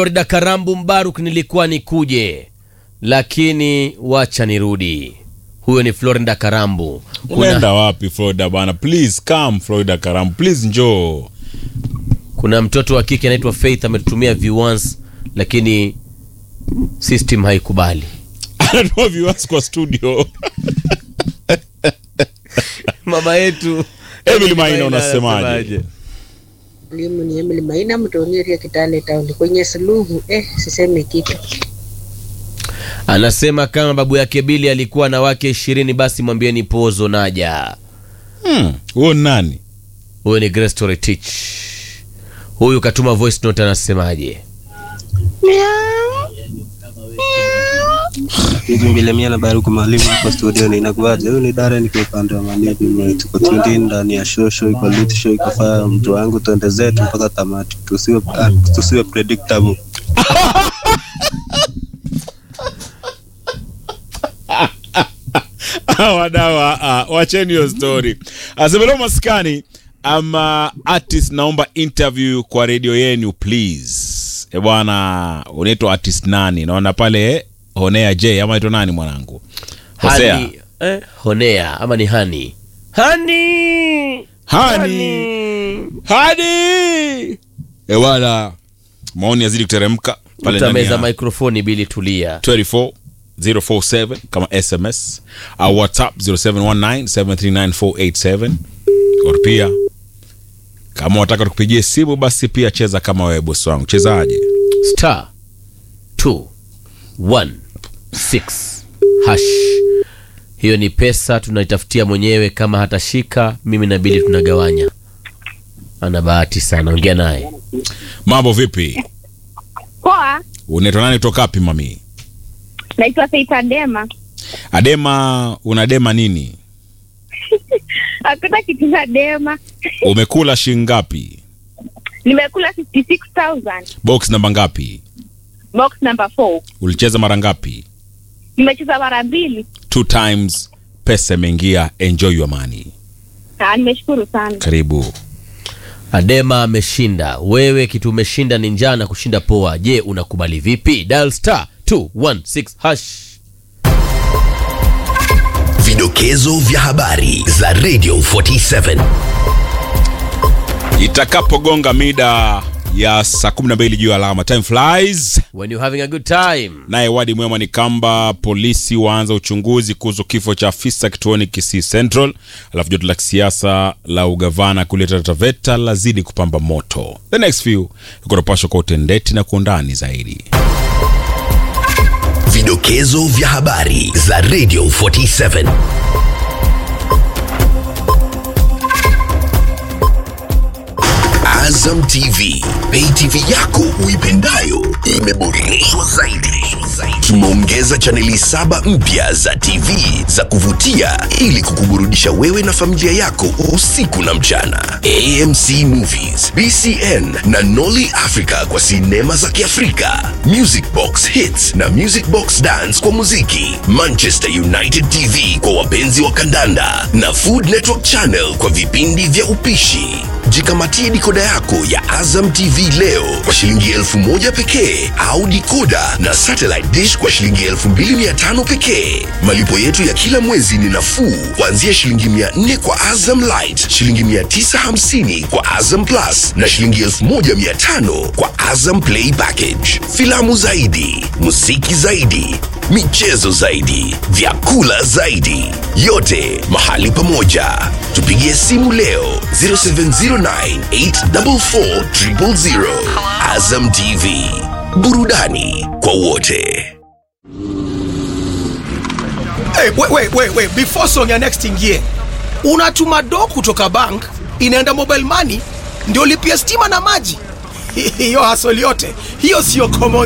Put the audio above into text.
Florida Karambu Mbaruk, nilikuwa nikuje lakini wacha nirudi. Huyo ni Florida Karambu. unaenda wapi Florida bana? Please come Florida Karam, please njoo. Kuna mtoto wa kike anaitwa Faith ametutumia viewers, lakini system haikubali. Anatoa viewers kwa studio. Mama yetu Emily Maina, unasemaje? Mwalimu ni Emily Maina mtoniria Kitale Town kwenye suluhu eh, siseme kitu. anasema kama babu yake Bili alikuwa na wake ishirini, basi mwambieni pozo naja. Hmm, huo ni nani? Huyo ni Grace Toretich. Huyu katuma voice note, anasemaje? Nikimbile na Baruku mwalimu hapa studio ni inakuwaje? Huyu ni Dara niko upande wa Manibi, tuko tuned in ndani ya show show iko lit show iko fire, mtu wangu twende zetu mpaka tamati, tusiwe ah, tusiwe predictable. Wadawa, uh, wacheni hiyo story. Asemelo maskani ama artist, naomba interview kwa redio yenu please. E bwana, unaitwa artist nani? Naona pale Honea J ama naitwa nani mwanangu? Hosea. Hani, eh, Honea ama ni Hani? Hani. Hani. Hadi. E bwana, maoni yazidi kuteremka pale ndani Utameza ya mikrofoni Bili, tulia. 24 047 kama SMS au WhatsApp 0719739487 or pia kama wataka tukupigie simu basi pia cheza kama wewe bosi wangu. Chezaje? Star 216 hash. Hiyo ni pesa tunaitafutia mwenyewe, kama hatashika mimi na Bili tunagawanya. Ana bahati sana, ongea naye. Mambo vipi? Poa, Unaitwa nani toka wapi mami? naitwa Faith Adema. Adema, unadema nini? Hakuna kitu cha dema. Umekula shilingi ngapi? Nimekula 56000 Box namba ngapi? box number 4. Ulicheza mara ngapi? Nimecheza mara mbili Two times. Pesa imeingia. Enjoy your money. na nimeshukuru sana. Karibu. Adema ameshinda. Wewe kitu umeshinda ni njaa na kushinda poa. Je, unakubali vipi? Dial star 216 hash. Vidokezo vya habari za Radio 47. Itakapogonga mida ya saa 12 juu ya alama, time flies. When you're having a good time. Naye wadi mwema ni kwamba polisi waanza uchunguzi kuhusu kifo cha afisa kituoni Kisii Central. Alafu joto la kisiasa la ugavana kule Taita Taveta lazidi kupamba moto. The next few ikonapashwa kwa utendeti na kwa undani zaidi. Vidokezo vya habari za Radio 47. Azam TV, pay TV yako uipendayo imeboreshwa zaidi. Tumeongeza chaneli saba mpya za TV za kuvutia ili kukuburudisha wewe na familia yako usiku na mchana. AMC Movies, BCN na Nolly Africa kwa sinema za Kiafrika, Music Box Hits na Music Box Dance kwa muziki, Manchester United TV kwa wapenzi wa kandanda na Food Network Channel kwa vipindi vya upishi. Jikamatie dikoda yako ya Azam TV leo kwa shilingi elfu moja pekee au dikoda na satellite dish kwa shilingi elfu mbili mia tano pekee. Malipo yetu ya kila mwezi ni nafuu kuanzia shilingi mia nne kwa Azam Light, shilingi mia tisa hamsini kwa Azam Plus na shilingi elfu moja mia tano kwa Azam Play Package. Filamu zaidi, muziki zaidi, michezo zaidi, vyakula zaidi, yote mahali pamoja. Tupigie simu leo 0709844000. Azam TV, burudani kwa wote. Hey, wait, wait, wait, wait. Before song ya next ingie, unatuma do kutoka bank inaenda mobile money ndio lipia stima na maji. Hiyo hasoli yote hiyo sio common